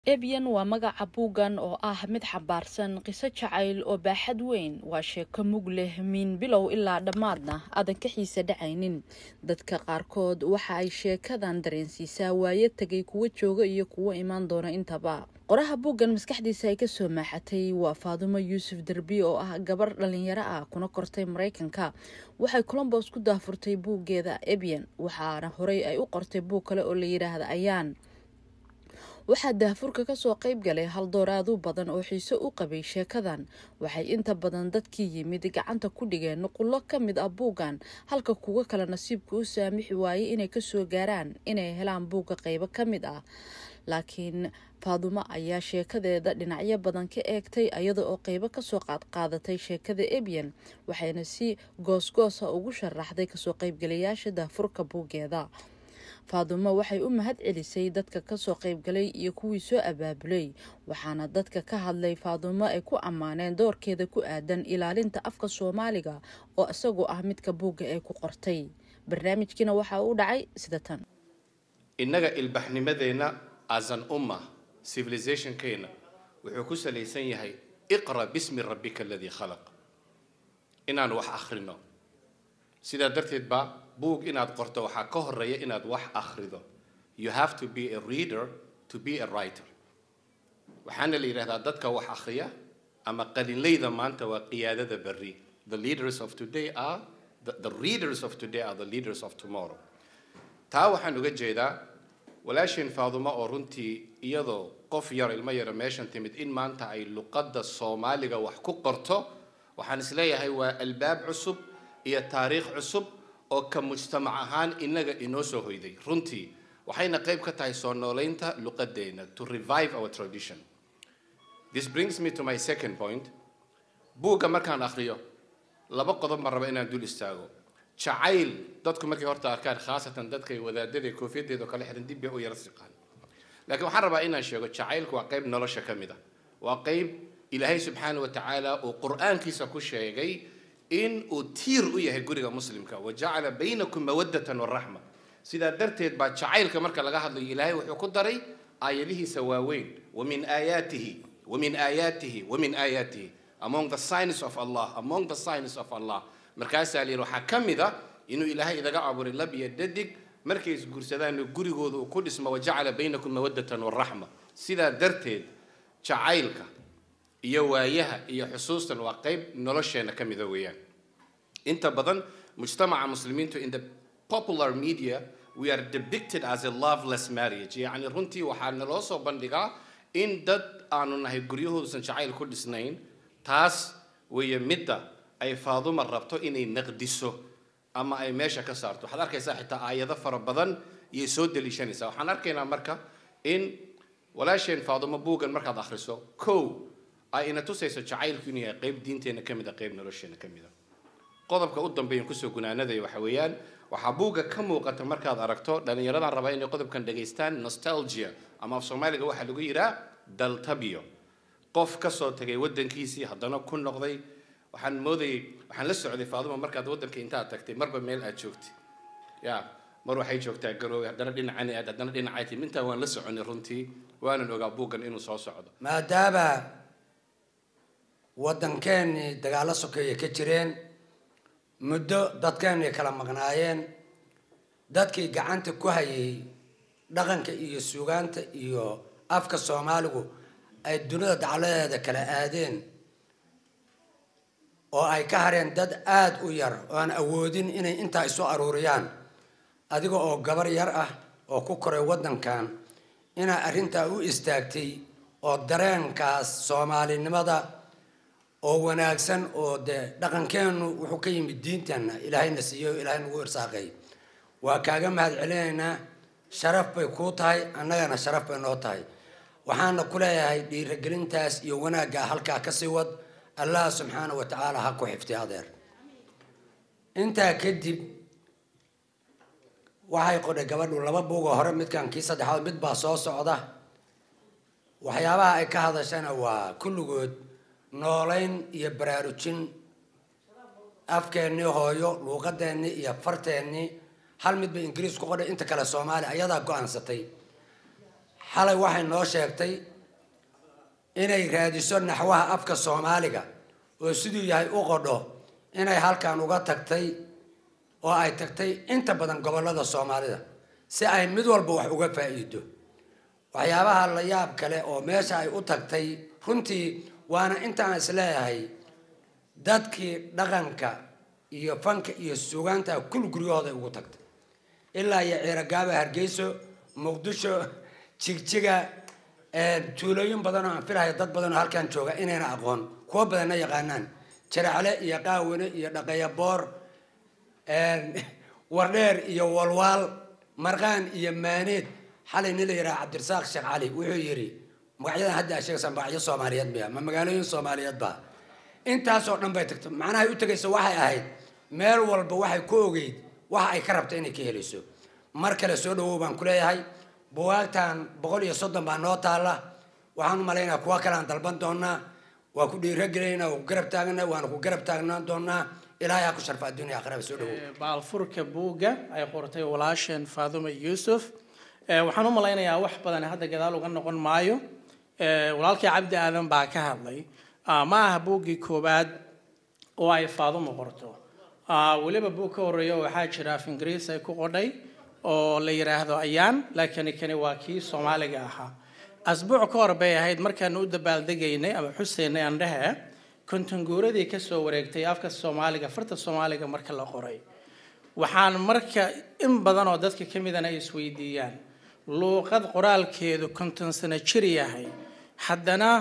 Ebiyan waa magaca buuggan oo ah mid xambaarsan qiso jacayl oo baaxad weyn waa sheeko mug leh min bilow ilaa dhammaadna aadan ka xiisa dhacaynin dadka qaarkood waxa ay sheekadan dareensiisaa waayo tegay kuwa jooga iyo kuwa imaan doona intaba qoraha buuggan maskaxdiisa ay kasoo maaxatay waa faadumo yuusuf derbi oo ah gabar dhalinyaro ah kuna kortay maraykanka waxay colombos ku daafurtay buuggeeda ebyan waxaana horey ay u qortay buug kale oo la yidhaahda ayaan waxaa daahfurka kasoo qayb galay haldoor aad u badan oo xiise u qabay sheekadan waxay inta badan dadkii yimid gacanta ku dhigeen nuqullo ka mid ah buuggan halka kuwo kale nasiibka u saamixi waayey inay kasoo gaaraan inay helaan buugga qaybo ka mid ah laakiin faadumo ayaa sheekadeeda dhinacyo badan ka eegtay iyada oo qeybo kasoo qaadqaadatay sheekada ebyan waxayna si goosgoosa ugu sharaxday kasoo qaybgalayaasha daahfurka buuggeeda faadumo waxay u mahad celisay dadka kasoo qaybgalay iyo kuwii soo abaabulay waxaana dadka ka hadlay faadumo ay ku ammaaneen doorkeeda ku aadan ilaalinta afka soomaaliga oo isagoo ah midka buugga ay ku qortay barnaamijkiina waxaa u dhacay sida tan innaga ilbaxnimadeenna asan umma civilizationkeena wuxuu ku salaysan yahay iqra bismi rabbika aladii khalaq inaan wax akhrino sidaa darteed ba buug inaad qorto waxaa ka horeeya inaad wax akhrido you have to be a reader to be a writer waxaana la yidhahdaa dadka wax akhriya ama qalinleyda maanta waa qiyaadada berri the leaders of today are the, the readers of today are the leaders of tomorrow taa waxaan uga jeedaa walaasheen faadumo oo runtii iyadoo qof yar ilmo yara meeshan timid in maanta ay luqadda soomaaliga wax ku qorto waxaan isleeyahay waa albaab cusub iyo taariikh cusub oo ka mujtamac ahaan innaga inoo soo hoyday runtii waxayna qayb ka tahay soo noolaynta luqadeena to revive our tradition this brings me to my second point buugga markaan akhriyo laba qodob ma raba inaan dul istaago jacayl dadku markay horta arkaan khaasatan dadkay wadaadada koofiyadeeda oo kale xiran dib bay u yara siqaan laakiin waxaan rabaa inaan sheego jacaylku waa qayb nolosha ka mid ah waa qayb ilaahay subxaana wa tacaala uu qur-aankiisa ku sheegay in uu tiir u yahay guriga muslimka wajacala baynakum mawadatan waraxma sidaa darteed baa jacaylka marka laga hadlayo ilaahay wuxuu ku daray aayadihiisa waaweyn wamin aayaatihi wamin aayaatihi wamin aayaatihi among the signs of allah among the signs of allah markaasaa la yidhi waxaa ka mid a inuu ilaahay idaga abuuray lab iyo dadig markay isguursadaanna gurigooda uu ku dhismo wajacala baynakum mawadatan waraxma sidaa darteed jacaylka iyo waayaha iyo xusuustan waa qayb nolosheena ka mida weeyaan inta badan mujtamaca muslimiintu in the popular media we are depicted as a loveless marriage yacni runtii waxaa naloo soo bandhigaa in dad aanu nahay guryahoodusan jacayl ku dhisnayn taas weeye midda ay faaduma rabto inay naqdiso ama ay meesha ka saarto waxaad arkaysaa xitaa aayado fara badan iyay soo daliishanaysaa waxaan arkaynaa marka in walaasheen faadumo buuggan markaad akhriso kow ay ina tusayso jacaylku inuu yahay qayb diinteenna ka mid a qayb nolosheena ka mid a qodobka u dambeeyan kusoo gunaanadaya waxa weeyaan waxaa buugga ka muuqata markaad aragto dhallinyaradan rabaa inay qodobkan dhegaystaan nostalgia ama af soomaaliga waxaa lagu yidhaa daltabio qof kasoo tagay waddankiisii haddana ku noqday waxaan moodayay waxaan la socday faaduma markaad waddanka intaad tagtay marba meel aad joogtay ya mar waxay joogtaa garoowe haddana dhinacani aad haddana dhinacay tim intaa waan la soconay runtii waanan ogaa buuggan inuu soo socdo maadaama waddankeennii dagaallo sokeeye ka jireen muddo dadkeennii kala maqnaayeen dadkii gacanta ku hayay dhaqanka iyo suugaanta iyo afka soomaaligu ay dunida dacladeeda kala aadeen oo ay ka hareen dad aada u yar oo aan awoodin inay intaa isu aruuriyaan adiga oo gabar yar ah oo ku koray waddankan inaa arrintaa u istaagtay oo dareenkaas soomaalinimada oo wanaagsan oo dee dhaqankeennu wuxuu ka yimid diinteenna ilaahayna siiyo ilaahay nagu irsaaqay waa kaaga mahad celinaynaa sharaf bay kuu tahay annagana sharaf bay noo tahay waxaana ku leeyahay dhiiragelintaas iyo wanaaggaa halkaa kasii wad allah subxaana wa tacaala ha ku xifti adeer intaa kadib waxay qodhay gabadhu laba buugoo hore midkan kii saddexaad mid baa soo socda waxyaabaha ay ka hadashana waa kulligood noolayn iyo baraarujin afkeennii hooyo luuqadeennii iyo farteennii hal mid bay ingiriis ku qodhay inta kale soomaali ayadaa go-aansatay xalay waxay noo sheegtay inay raadiso naxwaha afka soomaaliga oo siduu yahay u qodho inay halkan uga tagtay oo ay tagtay inta badan gobollada soomaalida si ay mid walba wax uga faa'iido waxyaabaha la yaab kale oo meesha ay u tagtay runtii waana intaan isleeyahay dadkii dhaqanka iyo fanka iyo sugaanta kul guryahooday ugu tagtay ilaa iyo ciiragaaba hargeyso muqdisho jigjiga tuulooyin badan oo aan filahay dad badan oo halkan jooga inayna aqoon kuwo badanna yaqaanaan jaracle iyo qaawine iyo dhaqayaboor wardheer iyo walwaal marqaan iyo maaneed xalay nin la yidhaha cabdirasaaq sheekh cali wuxuu yidhi magacyadan hadda aa sheegaysaa magacyo soomaaliyeed miya ma magaalooyin soomaaliyeed ba intaasoo dhan bay tagtay macnaha ay u tegaysa waxay ahayd meel walba waxay ku ogeyd waxa ay ka rabta inay ka helayso mar kale soo dhawow baan ku leeyahay buwaagtan boqol iyo soddon baa noo taalla waxaan u malaynaa kuwa kale aan dalban doonaa waa ku dhiiragelayna waa ku garab taagna waana ku garab taagnaan doonaa ilaahay ha ku sharfa adduunya aakhiraba soo dhawow baalfurka buugga ay qortay walaasheen faadumo yuusuf waxaan u malaynayaa wax badan hadda gadaal uga noqon maayo walaalkii cabdi aadan baa ka hadlay ma aha buuggii koowaad oo ay faadumo qorto weliba buug ka horeeya waxaa jira af ingiriis ay ku qodhay oo la yidhaahdo ayaan laakiin kani waa kii soomaaliga ahaa asbuuc ka hor bay ahayd markaan u dabaaldegaynay ama xuseynay andhehe kontanguuradii kasoo wareegtay afka soomaaliga farta soomaaliga marka la qoray waxaan marka in badan oo dadka ka midana ay isweydiiyaan luuqad qoraalkeedu konton sano jir yahay haddana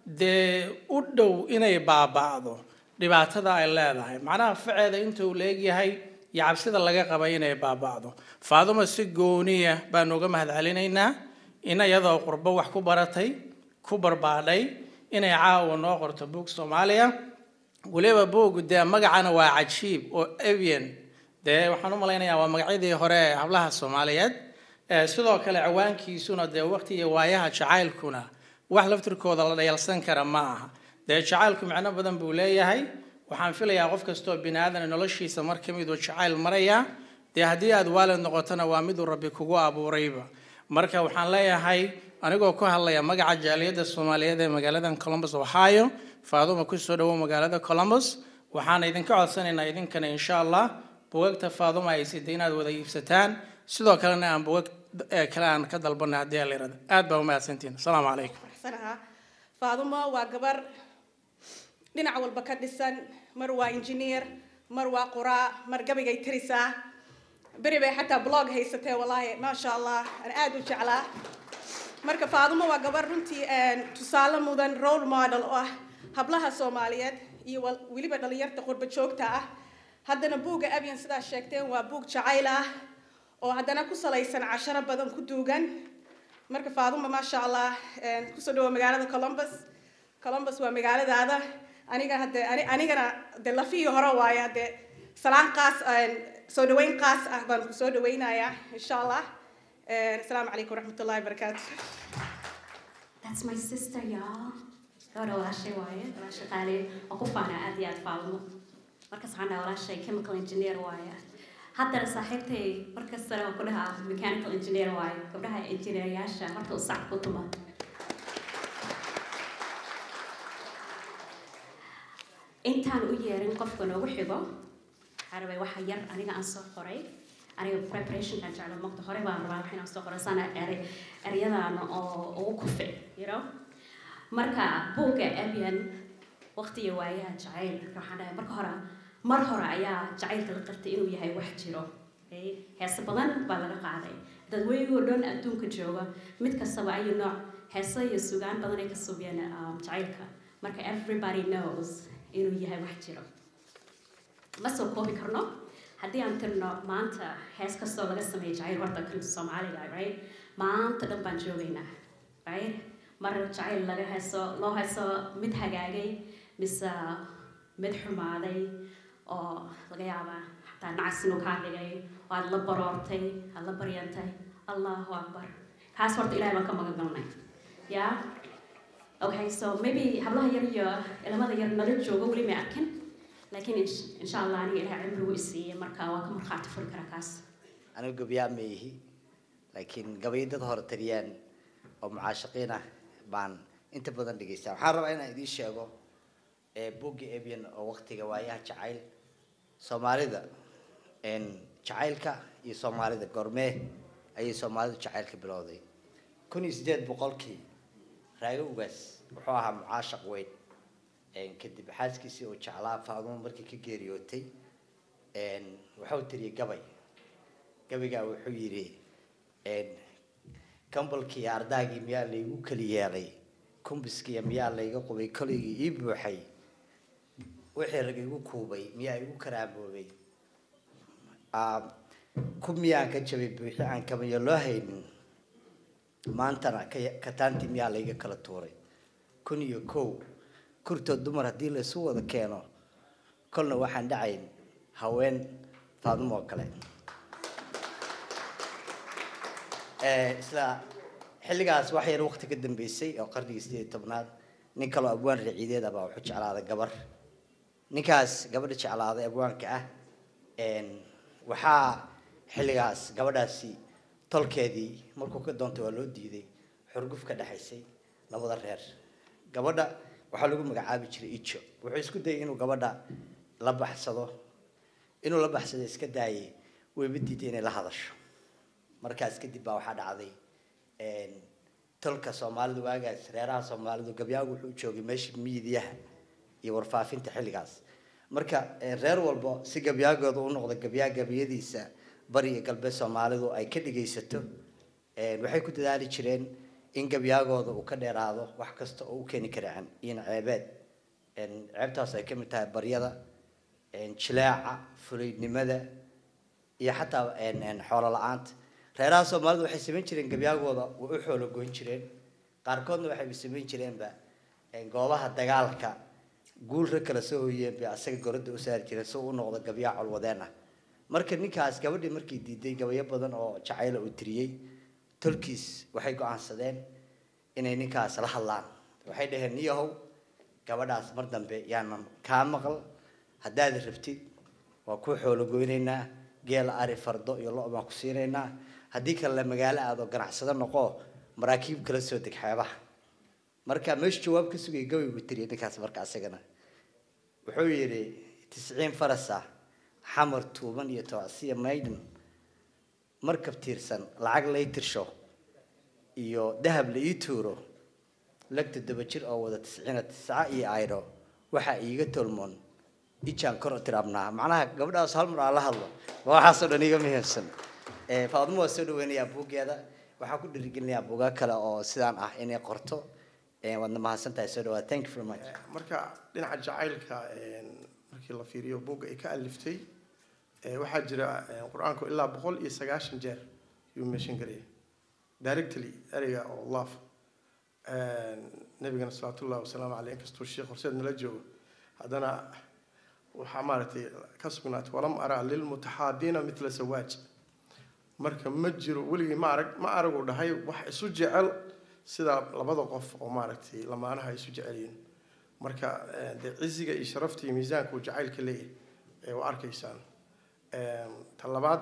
dee u dhow inay baaba'do dhibaatada ay leedahay macnaha faceeda inta uu leegyahay iyo cabsida laga qabay inay baaba'do faadumo si gooniya baan uga mahad celinaynaa in iyadoo qurbo wax ku baratay ku barbaadhay inay caawa noo qorto buug soomaaliya weliba buug dee magacana waa cajiib oo avian dee waxaan u malaynayaa waa magacyadii hore ee hablaha soomaaliyeed sidoo kale ciwaankiisuna dee waqti iyo waayaha jacaylkuna wax laftirkooda la dhayalsan kara ma aha dee jacaylku micno badan buu leeyahay waxaan filayaa qof kastoo bini aadan noloshiisa mar ka miduu jacayl maraya dee haddii aad waalid noqotona waa miduu rabbi kugu abuurayba marka waxaan leeyahay anigoo ku hadlaya magaca jaaliyadda soomaaliyeed ee magaaladan columbus ohio faaduma kusoo dhawow magaalada columbus waxaan idinka codsanaynaa idinkana insha allah buugagta faaduma ay siday inaad wada iibsataan sidoo kalena aan buugag kale aan ka dalbana haddii aan la yirahdo aad baa umahadsantihin asalaamu calaykum sanaha faadumo waa gabar dhinac walba ka dhisan mar waa engineer mar waa quraa mar gabaygay tirisaa beri bay xataa blog haysatee wallaahi maasha allah aan aad u jeclaa marka faadumo waa gabar runtii tusaale mudan role model oo ah hablaha soomaaliyeed iyo weliba dhalinyarta qurba joogta ah haddana buugga abian sidaa sheegteen waa buug jacayl ah oo haddana ku salaysan casharo badan ku duugan marka faaduma maasha allah kusoo dhawo magaalada columbus columbus waa magaaladaada aniga hadde anigana de lafihii hore waaye hadde salaan qaas soo dhaweyn qaas ah baan kusoo dhaweynayaa insha allah asalaamu calaykum waraxmatullahi wabarakaatu That's my sister, y'all. Gabadha walaashay waaye, walaashay qaali oo ku faanaa aad iyo aad faalmo. Markas waxaan dhahaa walaashay chemical engineer waaye. Haddana saaxiibtay markastana waan ku dhahaa mechanical engineer waaye. Gabdhaha engineeryaasha horta u sac ku tuma. Intaan u yeerin qofka noogu xigo, waxaa rabay waxa yar aniga aan soo qoray. aniga preparationkan jeclo maqta hore baan rabaa wax inaan soo qoro sana eri eryadaan oo ugu kufi you know marka buugga abian waqtiga waayaha jacayl waxaan dhahay marka hore mar hore ayaa jacaylka la qartay inuu yahay wax jiro heese badan baa laga qaaday dadweynigoo dhan adduunka jooga mid kastaba ayu nooc heese iyo sugaan badan ay ka subiyeen jacaylka marka everybody knows inuu yahay wax jiro ma soo koobi karno haddii aan tirno maanta hees kastoo laga sameeyo jacayl horta kan soomaaliga right maanta dhan baan joogaynaa right mar jacayl laga heeso loo heeso mid hagaagay mise mid xumaaday oo laga yaabaa xataa nacas inuu kaa dhigay oo aad la baroortay aad la baryantay allahu akbar kaas horta ilahay baan ka magan galnay yeah okay so maybe hablaha yar iyo ilamada yar nala joogo weli may arkin laakiin insha allah aniga ilahay cimrigu isiiyey marka waa ka markhaati furi karaa kaas anigu gabyaa ma ihi laakiin gabayo dad hore taliyaan oo mucaashaqiin ah baan inta badan dhegeystaan waxaan rabaa inaan idiin sheego buugga abian oo waktiga waayaha jacayl soomaalida jacaylka iyo soomaalida goormee ayay soomaalidu jacaylka bilowday kun iyo sideed boqolkii raago ugaas wuxuu ahaa mucaashaq weyn kadib xaaskiisii oo jeclaa faadumo markii ka geeriyootay wuxuu tiriyay gabay gabaygaa wuxuu yidhi kambalkii ardaagii miyaa laygu keli yeelay kumbiskiiya miyaa layga qubay koligii ii buuxay wixii rag igu kuubay miyaa igu karaamoobay ku miyaan ka jabay buuxi aan kamayo loo haynin maantana kataantii miyaa layga kala tuuray kun iyo kow kurtood dumar haddii laysu wada keeno kolna waxaan dhacayn haween faadumo oo kale isla xilligaas wax yar waqti ka dambeysay oo qarnigii sideed iyo tobnaad nin kaloo abwaan raciideed ah baa wuxuu jeclaaday gabar ninkaas gabadha jeclaaday abwaanka ah waxaa xilligaas gabadhaasi tolkeedii markuu ka doontay waa loo diiday xurguf ka dhexaysay labada reer gabadha waxaa lagu magacaabi jiray ijo wuxuu isku dayay inuu gabadha la baxsado inuu la baxsado iska daayay wayba diiday inay la hadasho markaas kadib baa waxaa dhacday tolka soomaalidu waagaas reeraha soomaalidu gabyaagu wuxuu joogay meesha miidiyaha iyo warfaafinta xilligaas marka reer walba si gabyaagooda u noqda gabyaa gabyadiisa bari iyo galbeed soomaalidu ay ka dhigaysato waxay ku dadaali jireen in gabyaagooda uu ka dheeraado wax kasta oo u keeni kara in ceebeed ceebtaas ay kamid tahay baryada jileeca fulaynimada iyo xataa xoolo la-aanta reeraha soomaalidu waxay samayn jireen gabyaagooda way u xoolo goyn jireen qaarkoodna waxay samayn jireenba goobaha dagaalka guul rag kala soo hoyeen bay asaga goradda u saari jireen si uu u noqdo gabyaa colwadeen ah marka ninkaas gabadhii markii diiday gabayo badan oo jacayla uu tiriyey tolkiis waxay go-aansadeen inay ninkaas la hadlaan waxay dhaheen niyahow gabadhaas mar dambe yaanan kaa maqal haddaad rabtid waa ku xoolo goynaynaa geel ari fardo iyo lo baan ku siinaynaa haddii kale la magaalo aadoo ganacsado noqo maraakiib kala soo deg xeebaha marka meeshu jawaab ka sugaya gabaygu tiriya ninkaas marka asagana wuxuu yidhi tisciin farasa xamar tuuban iyo tocsiya maydhan markab tiirsan lacag lay tirsho iyo dahab la ii tuuro lagta daba jir oo wada tisciina tisca iyo aydho waxaa iiga tolmoon ijaan kor tirabnaa macnaha gabadhaas hal mar aan la hadlo waxaasoo dhan iga muhiimsan faadmo waa soo dhaweynayaa buuggeeda waxaa ku dhiirigelinayaa buugaa kale oo sidaan ah inay qorto waadna mahadsan tahay soo dhawaad thank you very much marka dhinaca jacaylka markii la fiiriyo buugga ay ka aliftay waxaa jira qur-aanku ilaa boqol iyo sagaashan jeer yuu meeshan garaya directly ereyga oo love nabigana salawaatullahi wasalaamu caleyh inkastuu sheekh horseed nala joogo haddana waxaa maaragtay ka sugnaatay walam ara lilmutaxaabiina mitla sawaaj marka ma jiro weligii ma arag ma aragu dhahay wax isu jecel sida labada qof oo maaragtay lamaanaha isu jecel yihiin marka dee ciziga iyo sharafta iyo miisaanka uu jacaylka leeyahay waa arkaysaan ta labaad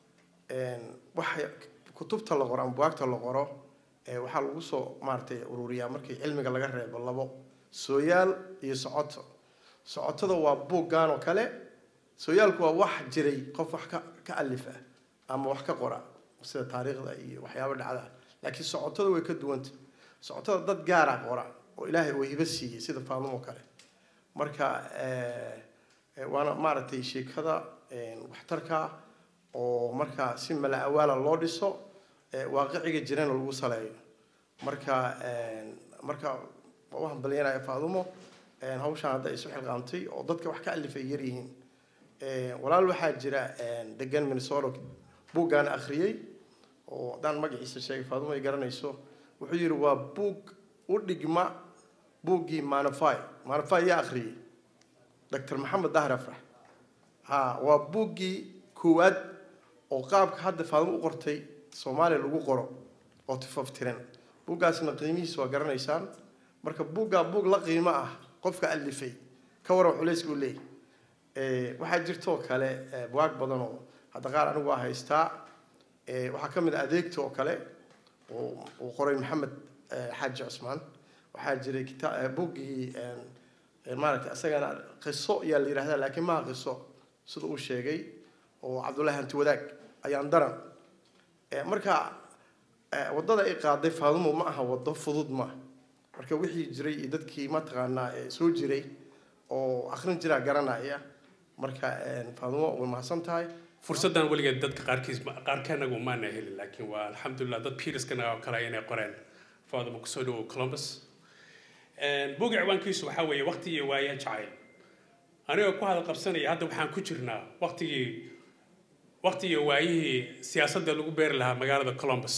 waxa kutubta la qoro ama buwaagta la qoro waxaa lagu soo maaragtay ururiyaa markii cilmiga laga reebo labo sooyaal iyo socoto socotada waa buuggan oo kale sooyaalku waa wax jiray qof wax ka ka alif ah ama wax ka qora sida taariikhda iyo waxyaaba dhacda laakiin socotada way ka duwanta socotada dad gaara qora oo ilaahay uu hibo siiyey sida faadumo kale marka waana maaragtay sheekada waxtarka oo markaa si mala awaala loo dhiso waaqiciga jirana lagu saleeyo marka marka waa u hambalyanaya faadumo hawshaan hadda isu xilqaamtay oo dadka wax ka alifay yar yihiin walaal waxaa jira degan minnesota buuggaan akhriyey oo haddaan magaciisa sheegay faadumo ay garanayso wuxuu yidhi waa buug u dhigma buuggii manafy manafy yaa akhriyey doctor maxamed dahar afrax ha waa buuggii koowaad oo qaabka hadda faadumo u qortay soomaaliya lagu qoro oo tifaftiran buuggaasna qiimihiisa waa garanaysaan marka buuggaa buug la qiimo ah qofka alifay ka waran culayska u leeyahy waxaa jirtoo kale bugaag badan oo hadda qaar anigu waa haystaa waxaa ka mid ah adeegta oo kale uu qoray maxamed xaaji cusmaan waxaa jiray kita buggii maaragtay isagana qiso ayaa la yidhahdaa laakiin maha qiso sida uu sheegay oo cabdullaahi hanti wadaag ayaan daran marka waddada ay qaaday faadumo ma aha waddo fudud ma marka wixii jiray iyo dadkii mataqaanaa soo jiray oo akrin jiraa garanaya marka faadumo way mahadsan tahay fursaddan weligeed dadka qaarkiis qaarkeenagu maana helin laakiin waa alxamdulilah dad peterskana oo kale inay qoreen faadumo kusoo dhawow columbus buga ciwaankiisu waxaa weeye waqti iyo waaya jacayl anigoo ku hadal qabsanaya hadda waxaan ku jirnaa waqtigii waqti iyo waayihii siyaasadda lagu beeri lahaa magaalada columbus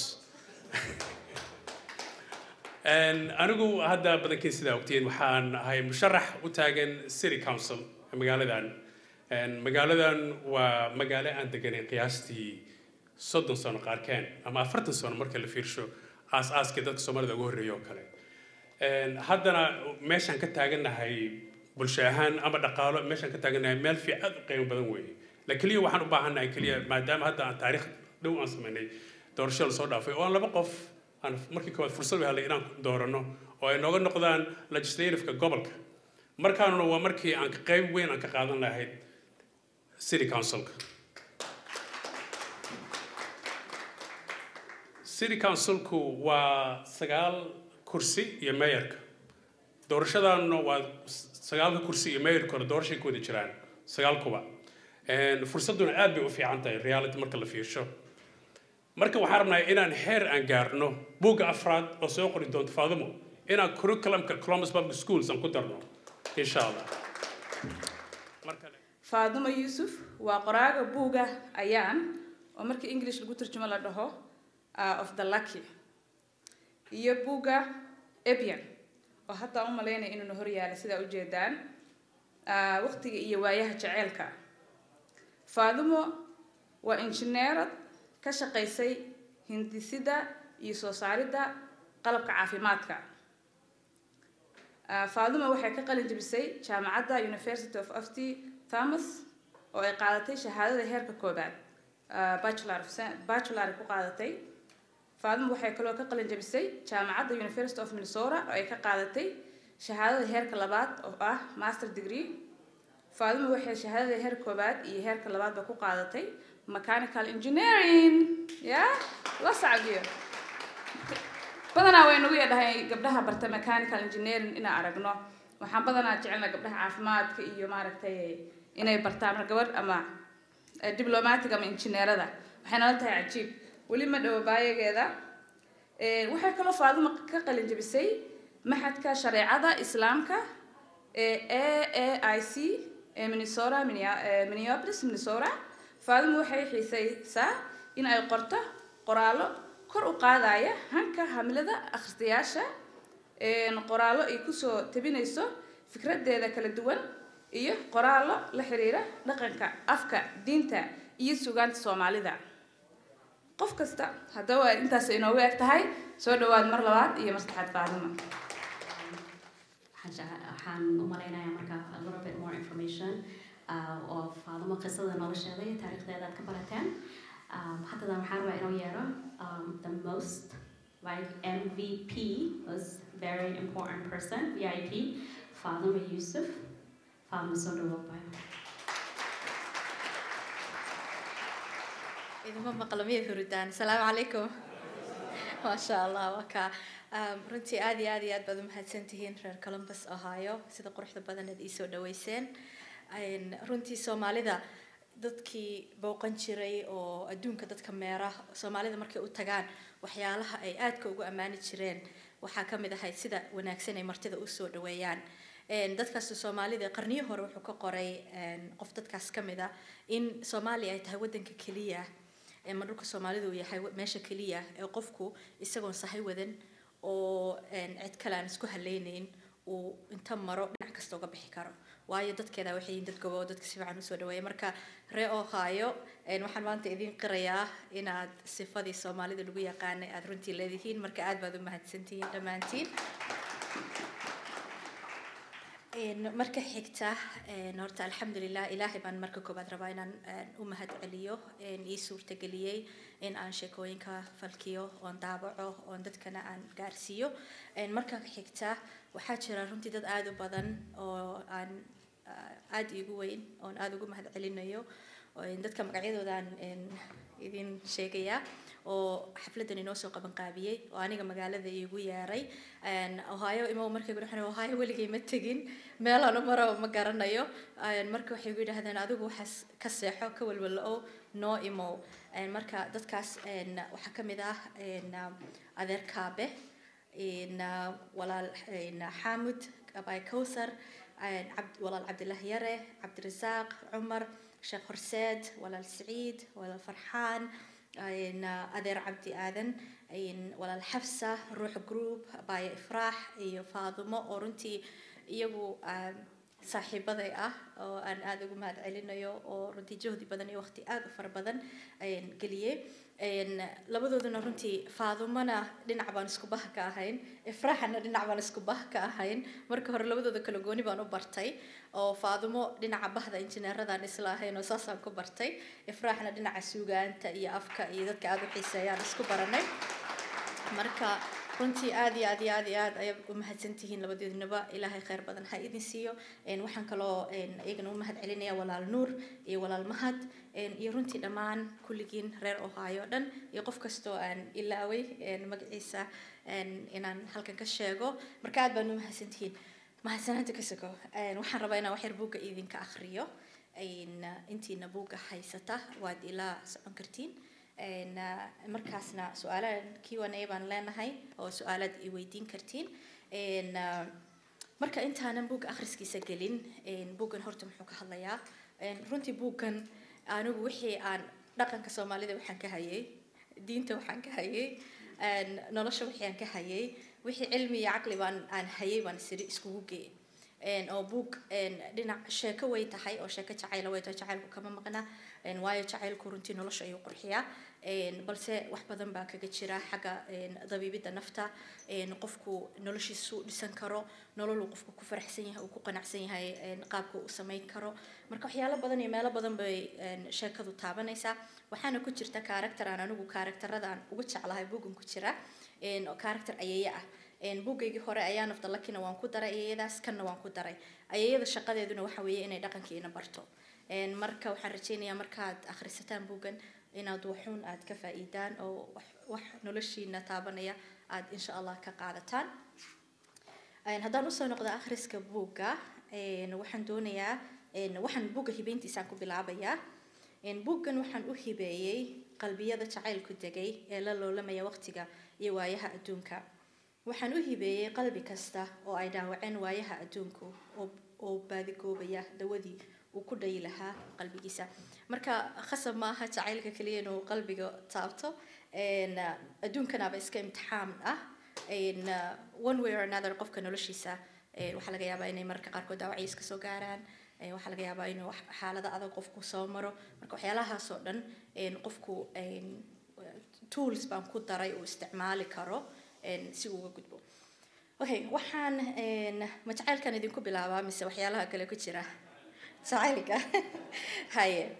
anigu hadda badankiin sidaa ogtiin waxaan ahay musharax u taagan city council magaaladan magaaladan waa magaalo aan deganayn qiyaastii soddon sano qaarkeen ama afartan sano marka la fiirsho aas-aaskii dadka soomaalida ugu horreeya oo kale haddana meeshaan ka taagannahay bulsho ahaan ama dhaqaalo meeshaan ka taagannahay meel fiic aad u qiimo badan weeye la keliya waxaan u baahannahay keliya maadaama hadda aan taariikh dhow aan samaynay doorasho lasoo dhaafay oo aan laba qof aan markii koowaad fursad u helay inaan doorano oo ay nooga noqdaan legislativeka gobolka markaanuna waa markii aan qayb weyn aan ka qaadan lahayd city councilka city councilku waa sagaal kursi iyo mayorka doorashadaanuna waa sagaalka kursi iyo mayorka hore doorashay ku wada jiraan sagaal kuba fursadduna aad bay u fiican tahay reality marka la fiirsho marka waxaan rabnaa inaan heer aan gaarno buugga afraad oo soo qori doonto faadumo inaan curriculumka columbus public schools aan ku darno insha allah faadumo yuusuf waa qoraaga buuga ayaan oo markii english lagu turjumo la dhaho of the lucky iyo buugga ebian oo hataa u malaynaya inuuna horyaalay sidaa ujeedaan waqtiga iyo waayaha jaceylka faadumo waa injineerad ka shaqaysay hindisida iyo soo saaridda qalabka caafimaadka faadumo waxay ka qalin jebisay jaamacadda university of afty thomas oo ay qaadatay shahaadada heerka koobaad bachelor bachelor ku qaadatay faadumo waxay kaloo ka qalin jebisay jaamacadda university of minnesota oo ay ka qaadatay shahaadada heerka labaad oo ah master degree faadumo waxay shahaadada heerka koobaad iyo heerka labaadba ku qaadatay mechanical engineering ya la sacbiyo badanaa way nagu yadhahay gabdhaha barta mechanical engineering inaan aragno waxaan badanaa jecelna gabdhaha caafimaadka iyo maaragtay inay bartaan gabadh ama diblomatic ama injineerada waxay nala tahay cajiib weli ma dhawo baayageeda waxay kaloo faaduma ka qalin jebisay maxadka shareecada islaamka ee a a i c ee minnesota minneapolis minnesota faaduma waxay xiisaysaa in ay qorto qoraallo kor u qaadaya hanka hamilada akhristayaasha qoraallo ay kusoo tabinayso fikradeeda kala duwan iyo qoraallo la xiriira dhaqanka afka diinta iyo sugaanta soomaalida qof kasta haddaba intaas inoogu eg tahay soo dhawaad mar labaad iyo mar saddexaad faadima waxaan u malaynayaa marka a little bit more information oo faadimo qisada nolosheeda iyo taariikhdeeda aad ka barateen haddadan waxaan rabaa inuu yeero the most like MVP was very important person VIP Fatima Yusuf Fatima Sodowobay idinma maqla miyay hurudaan asalaamu calaykum maasha allah waa kaa runtii aad iyo aad iyo aad baad umahadsantihiin reer columbus ohio sida quruxda badan aad iisoo dhaweyseen runtii soomaalida dadkii booqan jiray oo adduunka dadka meera soomaalida markay u tagaan waxyaalaha ay aadka ugu ammaani jireen waxaa ka mid ahayd sida wanaagsan ay martida usoo dhaweeyaan dadkaas soomaalida qarniyo hore wuxuu ka qoray qof dadkaas ka mid a in soomaaliya ay tahay wadanka keliya ma dhulka soomaalidu uu yahay meesha keliya ee qofku isagoon sahay wadan oo cid kale aan isku haleynayn uu inta maro dhinac kasta uga bixi karo waayo dadkeeda waxay yihiin dad gobo oo dadka si fiican usoo dhaweeya marka ree ohio waxaan maanta idiin qirayaa inaad sifadii soomaalida lagu yaqaanay aad runtii leedihiin marka aad baad u mahadsantihiin dhammaantiin Een, marka xigta een, horta alxamdulilah ilaahay baan marka koobaad rabaa inaan een, u mahad celiyo een, ii suurtageliyey in aan sheekooyinka falkiyo oon daabaco oon dadkana aan gaarsiiyo Een, marka xigta waxaa jira runtii dad aada u badan oo aan ah, aada iigu weyn oon aada ugu mahad celinayo oo een, dadka magacyadoodan een, idin sheegaya oo xafladan inoo soo qaban qaabiyey oo aniga magaalada iigu yeeray Een, ohio imow markay gu dhaxeen ohio weligay ma tegin meelaan u maro ma garanayo Een, marka waxay gu yidhaahdeen adigu waxaas ka seexo ka walwala oo noo imow Een, marka dadkaas een, waxaa ka mid ah een, ah, adeer kaabe een, ah, walaal een, xaamud abay kowsar een, cabd- walaal cabdillahi yare cabdirasaaq cumar sheekh horseed walaal siciid walaal farxaan een, ah, adeer cabdi aadan een, walaal xafsa ruux group abaya ifraax iyo faadumo oo runtii iyagu ah, saaxiibaday ah oo aan aada ugu mahad celinayo oo runtii jahdi badan iyo waqti aada u fara badan ayaan geliyey Een, labadooduna runtii faadumana dhinac baan isku bah ka ahayn ifraaxana dhinac baan isku bah ka ahayn marka hore labadooda kala gooni baan u bartay oo faadumo dhinaca bahda injineeradaan isla ahayn oo saasaan ku bartay ifraaxna dhinaca suugaanta iyo afka iyo dadka aada u xiiseeyaan isku baranay marka runtii aad iyo aad iyo aad iyo aad ayaad u mahadsantihiin labadoodnaba ilaahay khayr badan ha idin siiyo Een, waxaan kaloo een, iyagana u mahad celinaya walaal nuur iyo walaal mahad Een, iyo runtii dhammaan kulligiin reer ohio o dhan iyo qof kastoo aan ilaaway een, magaciisa een, inaan halkan ka sheego marka aad baan u mahadsantihiin mahadsanaanta ka sogo Een, waxaan rabaa inaan wax yar buugga idinka akhriyo Een, intiina buugga haysata waad ilaa socon kartiin Een, ah, markaasna su-aalahan Q&A baan leenahay oo su-aalaad i weydiin kartiin Een, ah, marka intaanan buugga akhriskiisa gelin een, buuggan horta muxuu ka hadlayaa Een, runtii buuggan anigu wixii aan dhaqanka soomaalida waxaan ka hayay diinta waxaan ka hayay een, nolosha wixii aan ka hayay wixii cilmi iyo caqli baan aan hayay baan siri iskugu geeyay Een, oo buug een, dhinac sheeko way tahay oo sheeko jacayla way tahay jacaylku kama maqna Een, waayo jacaylku runtii nolosha ayuu qurxiyaa Een, balse wax badan baa kaga jira xagga een, dabiibidda nafta Een, qofku noloshiisu dhisan karo nolol uu qofku ku faraxsan yahay uu ku qanacsan yahay een, qaabka uu u samayn karo marka waxyaalo badan iyo meelo badan bay een, sheekadu taabanaysaa waxaana ku jirta karakter aan anigu karakteradaan ugu jeclahay buuggan ku jira Een, oo karakter ayeeye ah Een, buuggaygii hore ayaa nafta lakina waan ku daray ayeeyadaas kanna waan ku daray ayeeyada shaqadeeduna waxa weeye inay dhaqankiina barto Een, marka waxaan rajeynayaa markaad akhrisataan buuggan inaad waxuun aad ka faa'iidaan oo wax, wax noloshiina taabanaya aad insha allah ka qaadataan Een, haddaan usoo noqdo akhriska buugga een, waxaan doonayaa een, waxaan buugga hibeyntiisaan ku bilaabayaa Een, buuggan waxaan u hibeeyey qalbiyada jacaylku degay ee la loolamaya waqtiga iyo waayaha adduunka waxaan u hibeeyey qalbi kasta oo ay dhaawaceen waayaha adduunku oo oo baadigoobaya dawadii uu ku dhayi lahaa qalbigiisa marka khasab maaha jacaylka keliya inuu qalbiga taabto Een, ah, adduunkanaaba iska imtixaan ah Een, ah, one way or another qofka noloshiisa een, waxaa laga yaabaa inay mararka qaarkood dhaawacyo iska soo gaaraan Een, waxaa laga yaabaa inuu wax- xaalado adag qofku soo maro marka waxyaalahaas oo dhan een, qofku een, tools baan ku daray uu isticmaali karo een, si uu uga gudbo okay waxaan een, ma jacaylkan idinku bilaabaa mise waxyaalaha kale ku jira jacaylka haye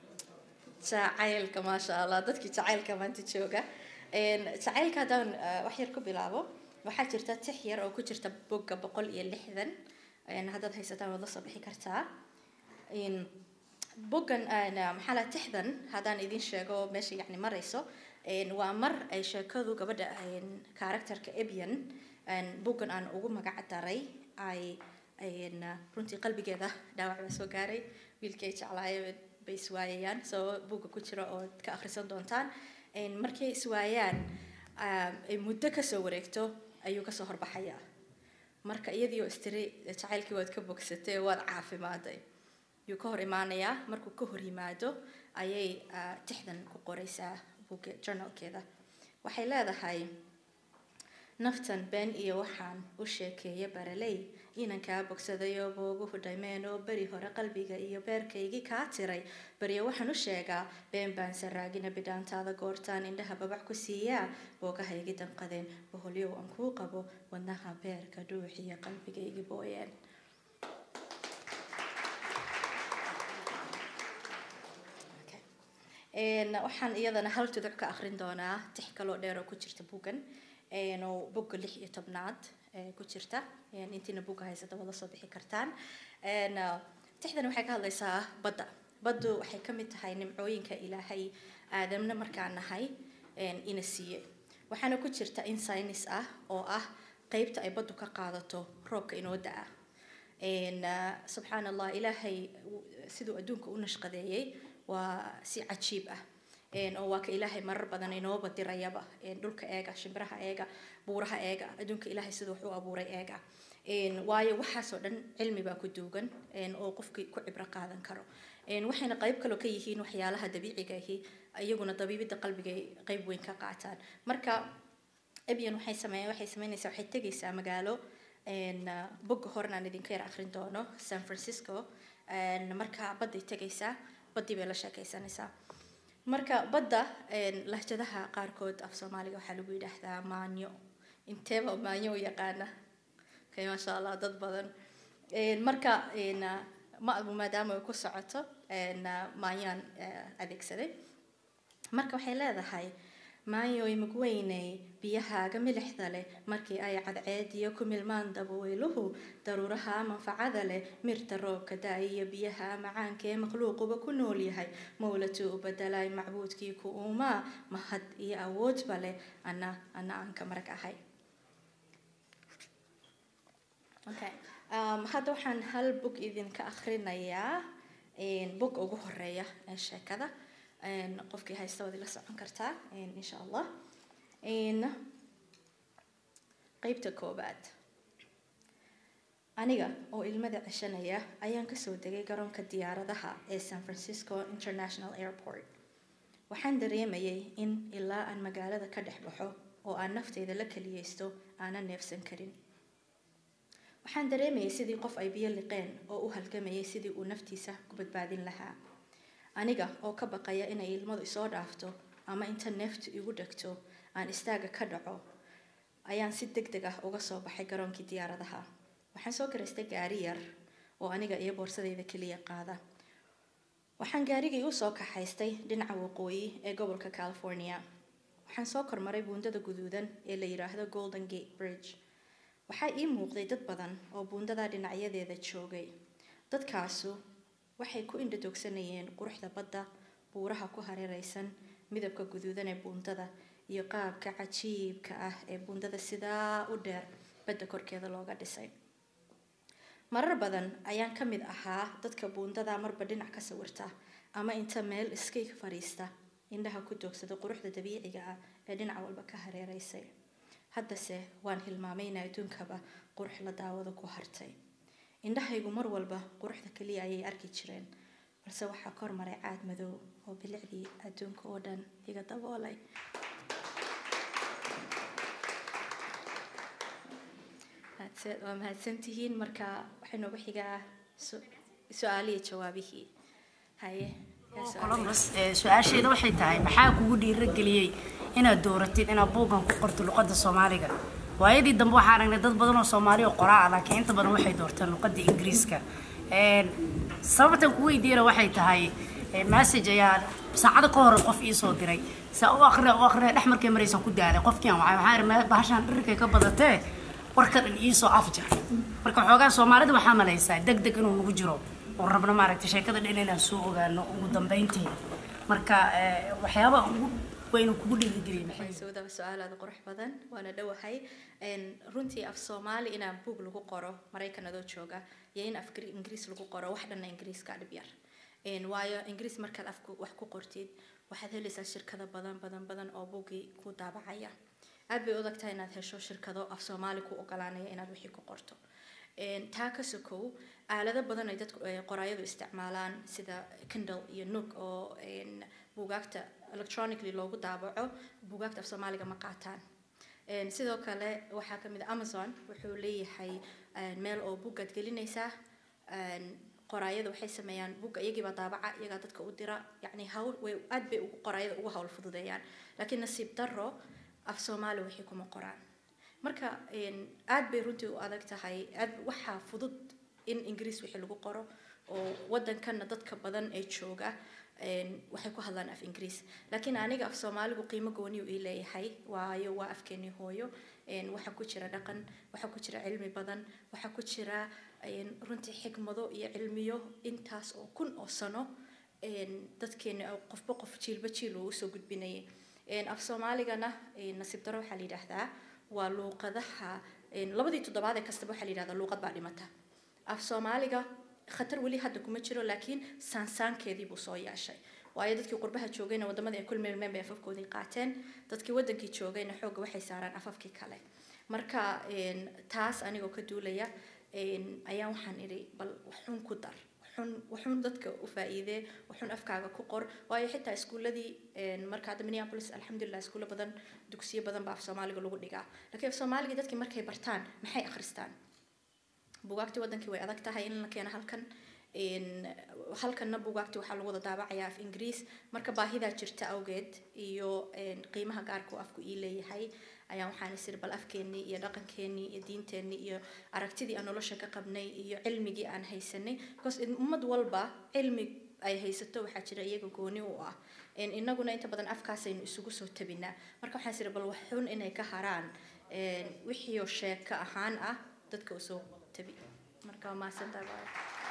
jacaylka maasha allah dadkii jacaylka maanta jooga Een, jacaylka haddaan ah, wax yar ku bilaabo waxaa jirta tix yar oo ku jirta bogga boqol iyo lixdan Een, haddaad haysataan waad la soo bixi kartaa Een, boggan aan, ah, maxaa la tixdan haddaan idin sheego meesha yacni marayso Een, waa mar ay sheekadu gabadha een, karakterka ebian een, boggan aan ugu magac daray ay een, ah, runtii qalbigeeda dhaawac baa soo gaaray wiilkii ay jeclaayeen bay iswaayayaan soo buugga ku jira oo ka akhrisan doontaan Een, markay iswaayaan ah, ay muddo kasoo wareegto ayuu kasoo horbaxayaa marka iyadii oo istiri jacaylkii waad ka bogsatay waad caafimaaday yuu ka hor imaanayaa markuu ka hor yimaado ayay ah, tixdan ku qoraysaa buugga journalkeeda waxay leedahay naftan been iyo waxaan u sheekeeya baraley inan kaa bogsadayoo booguhu dhaymeen oo beri hore qalbiga iyo beerkaygii kaa tiray baryo waxaan u sheegaa been baan saraagina bidhaantaada goortaan indhaha babac ku siiyaa boogahaygi danqadeen boholyow aan kuu qabo wadnaha beerka dhuuxiyo qalbigaygii booyeen Een, waxaan iyadana hal tuduc ka akhrin doonaa tix kaloo dheer oo ku jirta buuggan een, oo bogga lix iyo tobnaad ee, ku jirta Een, intiina buugga haysata wada soo bixi kartaan Een, ah, tixdan waxay ka hadlaysaa badda baddu waxay ka mid tahay nimcooyinka ilaahay aadamna markaan nahay een, ina siiye waxaana ku jirta in saynis ah oo ah qeybta ay baddu ka qaadato roobka inoo da-a Een, ah, subxaan allah ilaahay w- siduu adduunka u nashqadeeyey waa si cajiib ah Een, oo waa ka ilaahay marar badan inoo badirayaba Een, dhulka eega shimbiraha eega buuraha eega adduunka ilaahay siduu wax u abuuray eega Een, waayo waxaasoo dhan cilmi baa ku duugan een, oo qofkii ku cibro qaadan karo Een, waxayna qayb kaloo ka yihiin waxyaalaha dabiiciga ahi iyaguna dabiibidda qalbiga ay qayb weyn ka qaataan marka ebyan waxay sameeyeen waxay sameynaysaa waxay tegaysaa magaalo een, ah, bogga horena aan idinka yar akhrin doono san francisco Een, marka badday tegaysaa baddii bay la sheekaysanaysaa marka badda een, lahjadaha qaarkood af soomaaliga waxaa lagu yidhaahdaa maanyo inteeba maanyo u yaqaana okay maasha allah dad badan Een, marka een, ah, ma maadaama ay ku socoto een, ah, maanyaan ah, adeegsaday marka waxay leedahay maayoy mugweyney biyahaaga milixda leh markii ay cadceediyo ku milmaan dabweyluhu daruuraha manfacada leh mirta roobka da-iyo biyaha macaanka ee makhluuquba ku nool yahay mowlatuu u bedelay macbuudkii ku uumaa mahad iyo awoodba leh ana ana aan ka marag ahay okay um, hadda waxaan hal bog idinka akhrinayaa een, bog ugu horeeya ee sheekada Een, qofkii haysta waad ila socon kartaa een, insha allah Een, qeybta koobaad aniga oo ilmada ceshanaya ayaan kasoo degay garoonka diyaaradaha ee san francisco international airport waxaan dareemayay in ilaa aan magaalada ka dhex baxo oo aan nafteyda la keliyeysto aanan neefsan karin waxaan dareemayay sidii qof ay biyo liqeen oo u halgamayay sidii uu naftiisa ku badbaadin lahaa aniga oo ka baqaya inay ilmadu isoo dhaafto ama inta neeftu igu dhegto aan istaaga ka dhaco ayaan si deg deg ah uga soo baxay garoonkii diyaaradaha waxaan soo garaystay gaari yar oo aniga iyo boorsadayda keliya qaada waxaan gaarigii usoo kaxaystay dhinaca waqooyi ee gobolka california waxaan soo kormaray buundada guduudan ee la yidhaahdo golden gate bridge waxaa ii muuqday dad badan oo buundada dhinacyadeeda joogay dadkaasu waxay ku indhadoogsanayeen quruxda badda buuraha ku hareeraysan midabka guduudan ee buundada iyo qaabka cajiibka ah ee buundada sidaa u dheer badda korkeeda looga dhisay marar badan ayaan ka mid ahaa dadka buundada marba dhinac ka sawirta ama inta meel iskay fadhiista indhaha ku doogsada quruxda dabiiciga ah ee dhinac walba ka hareeraysay haddase waan hilmaamay in adduunkaba qurux la daawado ku hartay indhahaygu mar walba quruxda keliya ayay arki jireen balse waxaa kor maray caad madow oo bilicdii adduunka oo dhan iga daboolay Mahadsan- waa mahadsantihiin marka waxay noogu xigaa su- su-aaliyo jawaabihii haye yaa su-aal columbus ee, su-aasheeda waxay tahay maxaa kugu dhiirageliyey inaad dooratid inaad buuggan ku qorto luqadda soomaaliga waayadii dambe waxaan aragnay dad badan oo soomaali oo qoraa ah laakiin inta badan waxay doorteen luqadda ingiriiska Een, sababtan ku weydiiyana waxay tahay ee, message ayaa saacado ka hor qof ii soo diray saa u akhriya u akhriya dhex markay maraysan ku daalay qofkian waxay waxaa ihi "Ma- bahashaan dhirkay ka badatee warka dhan iisoo afjar marka xoogaa soomaalida waxaa malaysaa deg deg inuu nagu jiro oo rabno maaragtay sheekada dhan inaan soo ogaano ugu dambeyntii marka ee, waxyaabaha ugu weynu kugu dhiirigeliyay maxay waxay soo daba su-aal aada u qurux badan waana dhowahay Een, runtii af soomaali inaan buug lagu qoro maraykan adoo jooga iyo in af Gri- ingiriis lagu qoro wax dhanna ingiriiska dhib yar Een, waayo ingiriis markaad afku wax ku qortid waxaad helaysaa shirkado badan badan badan oo buugii ku daabacaya aad bay u adag tahay inaad hesho shirkado af soomaali ku ogolaanaya inaad wixii ku qorto Een, taa ka sokow aalado badan ay dadku ay qoraayadu isticmaalaan sida kindle iyo nook oo een, buugaagta electronically loogu daabaco buugaagta af soomaaliga ma qaataan Een, sidoo kale waxaa ka mid ah amazon wuxuu leeyahay een, meel oo buugaad gelinaysaa Een, qoraayada waxay sameeyaan buugga iyagiibaa daabaca iyagaa dadka u dira yacni hawl way aad bay ugu qoraayada ugu hawl fududeeyaan laakiin nasiib darro af soomaali waxay kuma qoraan marka een, aad bay runtii u adag tahay aad waxaa fudud in ingiriis wixii lagu qoro oo waddankanna dadka badan ee jooga een, waxay ku hadlaan af ingiriis laakiin aniga af soomaaligu qiimo gooniyu ii leeyahay waayo waa afkeenii hooyo een, waxaa ku jira dhaqan waxaa ku jira cilmi badan waxaa ku jira een, runtii xikmado iyo cilmiyo intaas oo kun oo sano een, dadkeena oo qofba qof jiilba jiil uu usoo gudbinayay Een, af soomaaligana een, nasiib daro waxaa la yidhaahdaa waa luuqadaha een, labadii toddobaad ee kastaba waxaa la yidhahdaa luuqad baa dhimata af soomaaliga khatar weli hadda kuma jiro laakiin saansaankeedii buu soo yeeshay waayo dadkii qurbaha joogayna wadamada ay kulmeelmeen bay afafkoodii qaateen dadkii wadankii joogayna xoogga waxay saaraan afafkii kale marka een, taas anigoo ka duulaya een, ayaa waxaan idhi bal waxun ku dar waxun waxun dadka u faa'iidee waxun afkaaga ku qor waayo xitaa iskuuladii een, marka hadda minneapolis alxamdulilah iskuulo badan dugsiyo badan baa af soomaaliga lagu dhigaa laakiin af soomaaligii dadkii markay bartaan maxay akhristaan bugaagtii wadankii way adag tahay in la keeno halkan een, halkanna bugaagtii waxaa lagu wada daabacayaa af ingiriis marka baahidaa jirta awgeed iyo een, qiimaha gaarka uu afku ii leeyahay ayaa waxaan isiri bal afkeenii iyo dhaqankeenii iyo diinteenii iyo aragtidii aan nolosha ka qabnay iyo cilmigii aan haysanay because in- ummad walba cilmi ay haysato waxaa jira iyaga gooni u ah Een, innaguna inta badan afkaasaynu isugu soo tabinaa marka waxaan isiri bal waxun inay ka haraan een, wixii oo sheeko ahaan ah dadka usoo tabi marka waa mahadsantahay bye.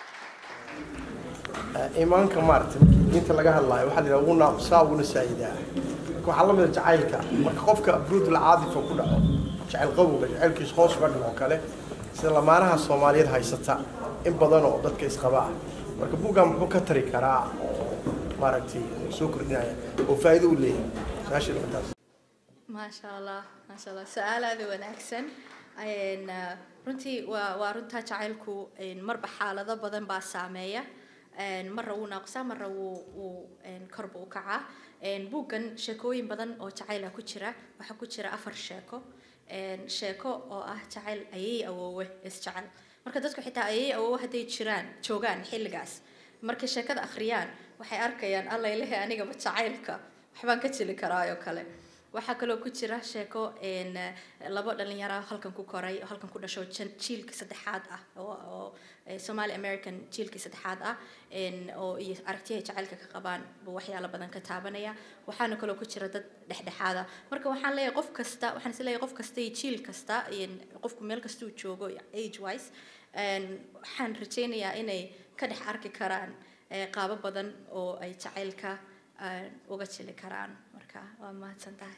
iimaanka maaragtay markii diinta laga hadlaayo waxaa la yidhaha wuu naaqusaa wuuna saayidaa marka waxaa la mida jacaylka marka qofka abruudul caadifa ku dhaco jacayl qawowga jacaylkiis hoos uga dhaco kale sida lamaanaha soomaaliyeed haysata in badan oo dadka isqaba ah marka buuggan muxuu ka tari karaa oo maaragtay soo kordhinaya oo faa'iido u leeyahay su-aasha dhibataas maasha allah maasha allah su-aal aada u wanaagsan Een, uh, runtii waa waa runtaa jacaylku een, marba xaalado badan baa saameeya Een, marra wuu naaqusaa marra wuu wuu een, korba u kacaa Een, buuggan sheekooyin badan oo jacayla ku jira waxaa ku jira afar sheeko Een, sheeko oo ah jacayl ayay awoowe isjecel marka dadku xitaa ayay awoowe hadday jiraan joogaan xilligaas markay sheekada akhriyaan waxay arkayaan alla ilahe anigaba jacaylka waxbaan ka jeli karaayoo kale waxaa kaloo ku jira sheeko een, eh, labo dhalinyaro ah halkan ku koray oo halkan ku dhasho jan- jiilkii saddexaad ah oo oo, eh, somali american jiilkii saddexaad ah een, oo iyo aragtiyahay jacaylka ka qabaan buu waxyaalo badan ka taabanaya waxaana kaloo ku jira dad dhexdhexaada marka waxaan leeyahay qof kasta waxaan is leeyahay qof kasta iyo jiil kasta een, qofku meel kasta uu joogo age wise een, waxaan rajaynayaa inay ka dhex arki karaan eh, qaabo badan oo ay jacaylka eh, uga jeli karaan marka waa mahadsan tahay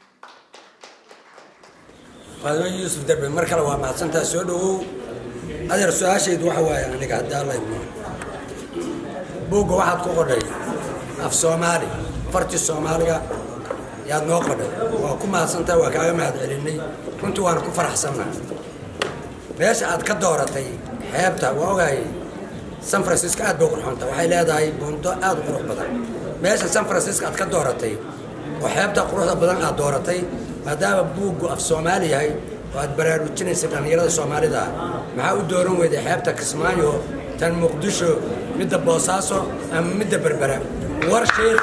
faadimo yuusuf darbe mar kale waa mahadsantaa soo dhawow adeer su-aashaydu waxa waaye aniga haddii alla idmo buugga waxaad ku qodhay af soomaali farti soomaaliga yaad noo qodhay waa ku mahadsantaa waa kaaga mahad celinay runtii waana ku faraxsannaa meesha aad ka dooratay xeebta waa ogahay san francisco aad bay qurxoonta waxay leedahay buundo aad u qurux badan meesha san francisco aad ka dooratay oo xeebta quruxda badan aad dooratay maadaama buuggu af soomaali yahay oo aad baraarujinaysa dhallinyarada soomaalida ah maxaa u dooran weyday xeebta kismaayo tan muqdisho midda boosaaso ama midda berbera war sheekh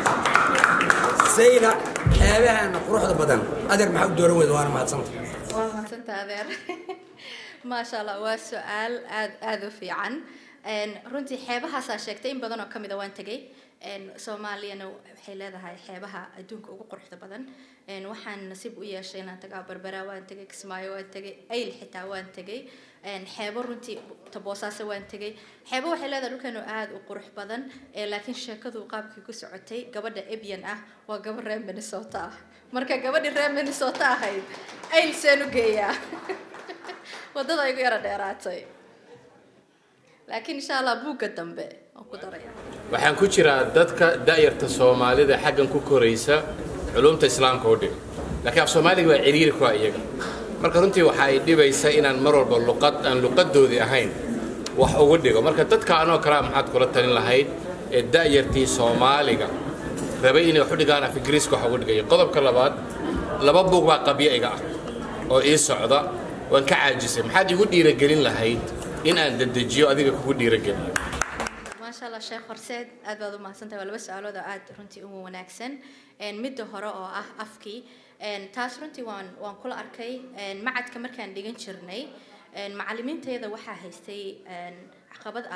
sayla xeebahaana quruxda badan adeer maxaa u dooran weyda waana mahadsanta waa mahadsantahay adeer maasha allah waa su-aal aad aada u fiican Een, runtii xeebahaasaa sheegtay in badan oo ka mid a waan tegay Een, soomaaliyana waxay leedahay xeebaha adduunka ugu quruxda badan Een, waxaan nasiib u yeeshay inaan tagaa berbera waan tegay kismaayo waan tegay ayl xitaa waan tegay Een, xeebo runtii taboosaaso waan tegay xeebo waxay leedahay dhulkeenu aada u qurux badan ee laakiin sheekadu qaabkii ku socotay gabadha ebyan ah waa gabadh reer minnesota ah marka gabadhii reer minnesota ahayd ayl seen u geeyaa wadada igu yara dheeraatay laakiin insha allah buugga dambe waan ku daraya waxaan ku jiraa dadka da'yarta soomaalida xaggan ku koraysa culumta islaamka u dhig laakiin af soomaaliga waa ciriiri ku ah iyaga marka runtii waxa ay dhibaysa inaan mar walba luqad aan luqadoodii ahayn wax ugu dhigo marka dadka anoo kalea maxaad kula talin lahayd ee da'yartii soomaaliga rabay inay wax u dhigaan af ingiriiska wax ugu dhigaya qodobka labaad laba buug baa qabyo iga ah oo ii socda waan ka caajisay maxaad igu dhiiragelin lahayd in aan dedejiyo adiga kugu dhiirageliyo maasha allah sheekh horseed aad baad u mahadsantahay waa laba su-aalood oo aad runtii ugu wanaagsan Een, midda hore oo ah afkii Een, taas runtii waan waan kula arkay Een, macadka markaan dhigan jirnay Een, macallimiintayada waxaa haystay een, caqabad ah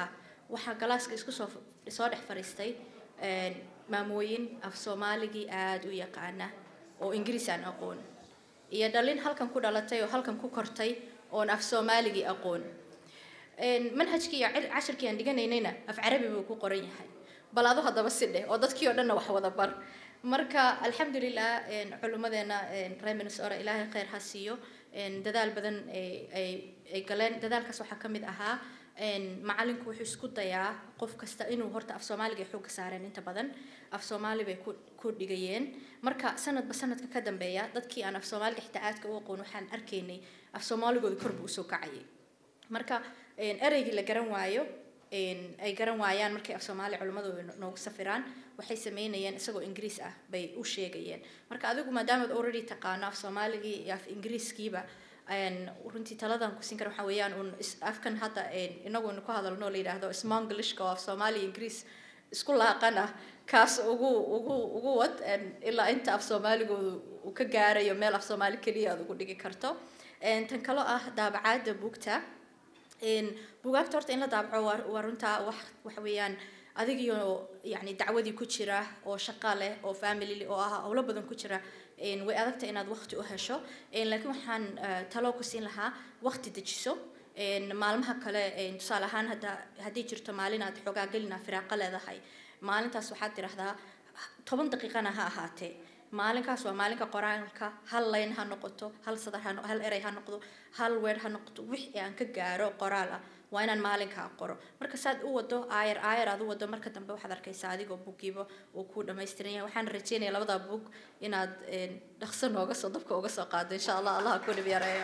waxaa galaaska isku soo soo dhex fadhiistay een, maamooyin af soomaaligii aada u yaqaana oo ingiriis aan aqoon iyo dhalin halkan ku dhalatay oo halkan ku kortay oon af soomaaligii aqoon Een, manhajkii iyo cil- cashirkii aan dhiganaynayna af carabi buu ku qoran yahay bal adu haddaba si dheh oo dadkii oo dhanna wax wada bar marka alxamdulilah een, culimmadeena een, reer minnesota ilaahay khayr ha siiyo een, dadaal badan ay ay- ay galeen dadaalkaas waxaa ka mid ahaa een, macalinku wuxuu isku dayaa qof kasta inuu horta af soomaaliga xoogga saareen inta badan af soomaali bay ku ku dhigayeen marka sanadba sanadka ka dambeeya dadkii aan af soomaaliga xitaa aadka u aqoon waxaan arkaynay af soomaaligooda kor buu usoo kacayay marka een, ereygii la garan waayo een, ay garan waayaan markay af soomaali culimmadooda no- noogu safiraan waxay sameynayeen isagoo ingiriis ah bay u sheegayeen marka adigu maadaamaad already taqaano af soomaaligii iyo af ingiriiskiiba een, runtii taladan ku siin kara waxaa weeyaan un is- afkan hadda een, inaguna ku hadalno la yidhaahdo smonglishka oo af soomaali iyo ingiriis isku laaqan ah kaas ugu ugu ugu wad een, ilaa inta af soomaaligoodu uu ka gaarayo meel af soomaali keliya aad ugu dhigi karto Een, tan kaloo ah daabacaadda buugta een buugaagta horta in la daabaco waa waa runtaa wax waxa weeyaan adigiyo yacni dacwadii ku jira oo shaqa leh oo family oo ah howlo badan ku jira een way adagta inaad waqti u hesho een laakiin waxaan eh, talo ku siin lahaa waqti dejiso een maalmaha kale een tusaale ahaan hadda haddii jirto maalin aad xoogaa gelina firaaqo leedahay maalintaas waxaad tidhaahdaa toban daqiiqana ha ahaatee maalinkaas waa maalinka qoraalka hal layn ha noqoto hal sadar ha no- hal erey ha noqdo hal weer ha noqoto wixii aan ka gaaro qoraal ah waa inaan maalinkaa qoro marka saad u wado aayar aayar aad u wado marka dambe waxaad arkaysaa adigoo bugiiba uu ku dhammaystiran yahay waxaan rajeynayaa labada bug inaad een, dhaqso nooga soo dabka uga soo qaado insha allah allah ha ku dhib yareeyo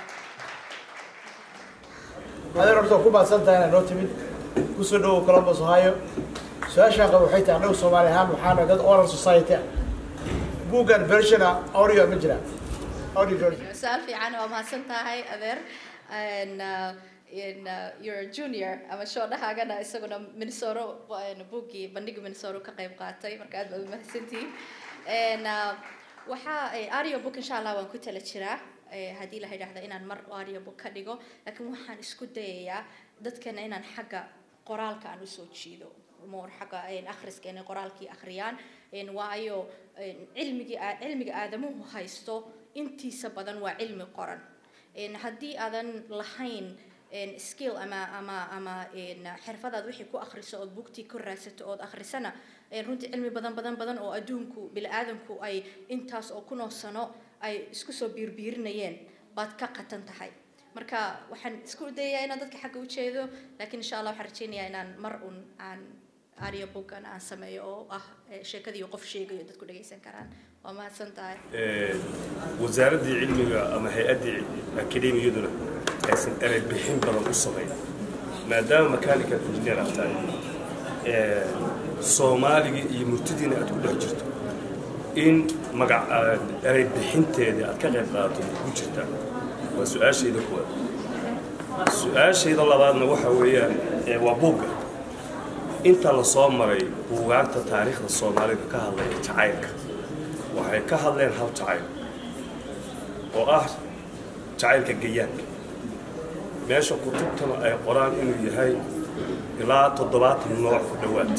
adeer horta ku baadsan tahay inaad noo timid kusoo dhowow columbus ohio su-aashaan qaba waxay tahay annagu soomaali ahaan waxaana dad oral society ah buuggan versiona audio ma jira audio version su-aal fiican waa mahadsan tahay adeer And, uh, in uh, your junior ama shoodhahaagana isaguna minnesota waa- buuggii bandhiga minnesota ka qayb qaatay marka aad baad umahadsantihiin And, uh, waxaa eh, audio book insha allah waan ku tala jiraa eh, haddii la yidhaahdo inaan mar audio book ka dhigo laakiin waxaan isku dayayaa dadkana inaan xagga qoraalka aan usoo jiido more xagga een, akhriska inay qoraalkii akhriyaan een, waayo een, cilmigii aa- cilmiga aadamuhu haysto intiisa badan waa cilmi qoran een, haddii aadan lahayn een, skill ama ama ama een, xirfadaad wixii ku akhriso ood bugtii ku raadsato ood akhrisana een, runtii cilmi badan badan badan oo adduunku bili-aadanku ay intaas oo kunoo sano ay isku soo biirbiirinayeen baad ka qatan tahay marka waxaan isku dayayaa inaan dadka xagga u jeedo laakiin insha allah waxaan rajeynayaa inaan mar un aan audio bookan aan sameeyo oo ah eh, sheekadii qof sheegayo dadku dhagaysan karaan waa mahadsan tahay wasaaraddii cilmiga ama hay-addii akademiyaduna aysan erey bixin badan u samayn maadaama mechanical engineer aad tahay ee, soomaaligii iyo murtidiina aad ku dhex jirto in magac aad erey bixinteedii aad ka qayb qaadato ku jirta waa su-aashayda kuwaad su-aashayda labaadna waxa weeyaan ee, waa buugga inta la soo maray buugaagta taariikhda soomaalida ka hadlaya jacaylka waxay ka hadleen hal jacayl oo ah jacaylka gayaanka meesha kutubtana ay qoraan inuu yahay ilaa toddobaatan nooc ku dhowaad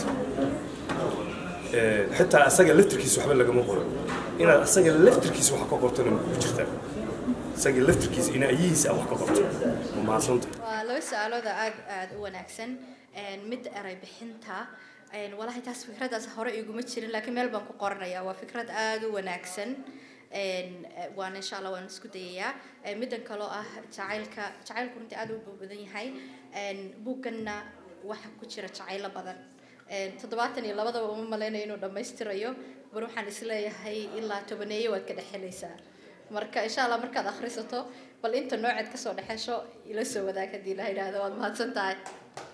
Ee, xitaa asaga laftirkiisa waxba lagama qoro inaad asaga laftirkiisa wax ka qortona ma ku jirtaa asaga laftirkiisa in ayihiisa aad wax ka qorto ma mahadsanta waa laba su-aalooda aad aad u wanaagsan Een, mid eray bixinta een, walahi taas fikradaas hore iguma jirin laakiin meel baan ku qoranaya waa fikrad aad u wanaagsan Een, eh, waana insha allah waan isku dayayaa Een, middan kaloo ah jacaylka jacaylku runtii aad u badan yahay Een, buugganna waxa ku jira jacaylo badan Een, toddobaatan iyo labadaba uma malaynayo inuu dhammaystirayo bar waxaan isleeyahay ilaa tobaneeyo waad ka dhex helaysaa marka insha allah markaad akhrisato bal inta nooceed kasoo dhexesho ila soo wadaag haddii la yidhaahdo waad mahadsan tahay